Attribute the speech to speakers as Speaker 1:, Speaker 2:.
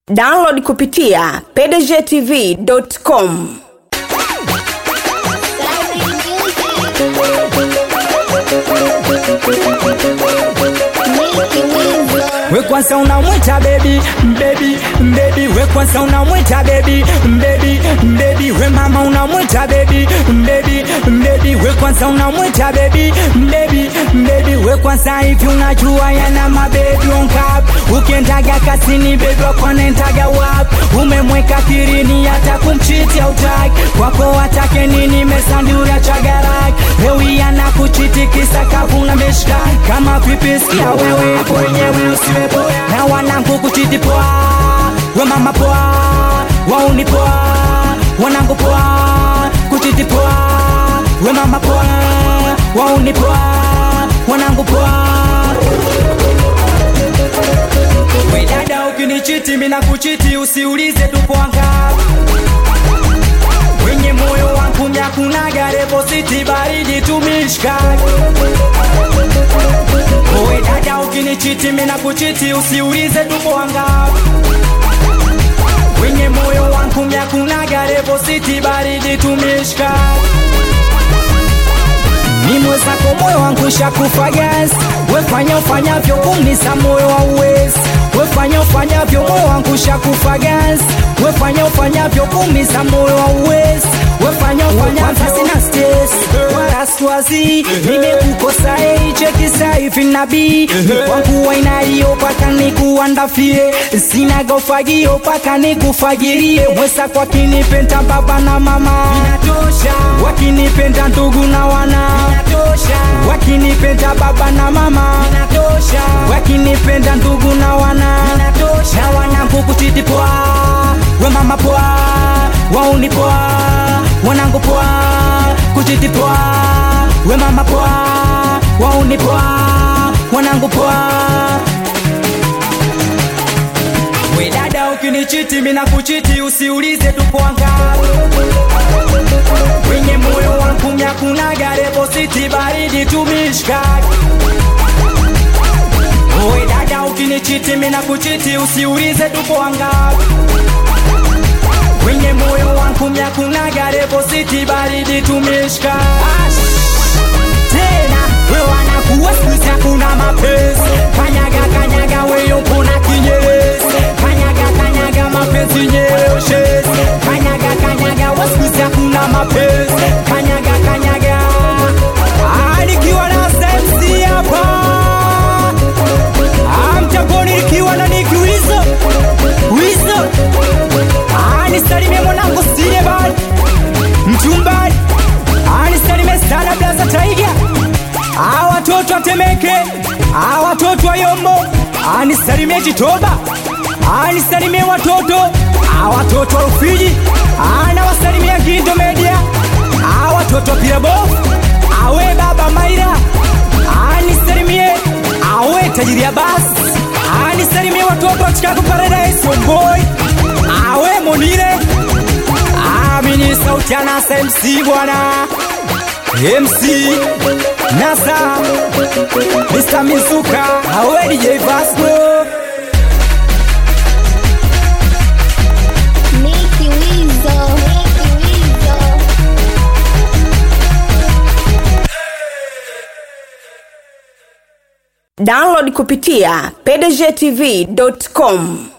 Speaker 1: download kupitia pdgtv.com
Speaker 2: we kwanza unamwita bebi mbebi mbebi we kwanza unamwita bebi mbebi mbebi we mama unamwita bebi mbebi mbebi we kwanza unamwita bebi mbebi mbebi we kwanza hivi unajua yana mabebi onkap ukiendaga kasini bebi wakonentaga wap umemweka kirini hata kumchiti autaki kwako watake nini mesandura chagarak hewi anakuchiti kisa kavuna meshka kama vipisikia wewe kwenyewe usiwe poa na wanangu kuchiti poa we mama poa wauni poa wanangu poa kuchiti poa we mama poa wauni poa wanangu poa we dada ukinichiti mina kuchiti usiulize tupo angapi wenye moyo wangu myakunaga repositi baridi tumishkaki Owe dada ukinichiti mina kuchiti usiulize tupo wangapi wenye moyo wangu myakunaga repositi baridi tumishka mimwe zako moyo wangu shakufa gas wefanya ufanyavyo kumnisa moyo wa uwezi wefanya ufanyavyo moyo wangu shakufa gas wefanya ufanyavyo kumnisa moyo wa uwezi wefanya ufanyavyo sina stress wala swazi nimekukosa ei chekisa hivi nabii wangu wainaiyo paka nikuandafie sinaga ufagio paka nikufagirie mwesa kwa kinipenda baba na mama inatosha wakinipenda ndugu na wana inatosha wakinipenda baba na mama inatosha wakinipenda ndugu na wana inatosha na wanangu kutiti poa we mama poa wauni poa wanangu poa kutiti poa we mama poa wauni poa wanangu poa we dada ukinichiti mina kuchiti usiulize tupo wangapi wenye moyo wangu myakunaga repositi baridi tumishkaki Owe dada ukinichiti mina kuchiti usiulize tupo wangapi wenye moyo wangu myakunaga repositi baridi tumishka tena we wanakuwa skuizi hakuna mapenzi kanyaga kanyaga weyo mpona kinyerezi kanyaga kanyaga mapenzi nyeoshezi kanyaga kanyaga waskuizi hakuna mapenzi kanyaga kanyaga Ah, nikiwa na sensi hapa Ah, mtamboni nikiwa na niki wizo wizo Ah, nisalimie mwanangu sile bali mchumbani Ah, nisalimie sana blaza taiga Ah, watoto watemeke Ah, watoto wa yombo Ah, nisalimie jitoba Ah, nisalimie watoto Ah, watoto wa rufiji Ah, na wasalimia gindo media Ah, watoto wa pirabofu awe baba maira Ah, nisalimie awe tajiri ya basi Ah, nisalimie watoto wa Chicago Paradise Homeboy awe monire amini sauti ya nasa mc bwana mc nasa mr mizuka awe dj vasco
Speaker 3: Nicky Weasel. Nicky Weasel.
Speaker 1: download kupitia pdgtv.com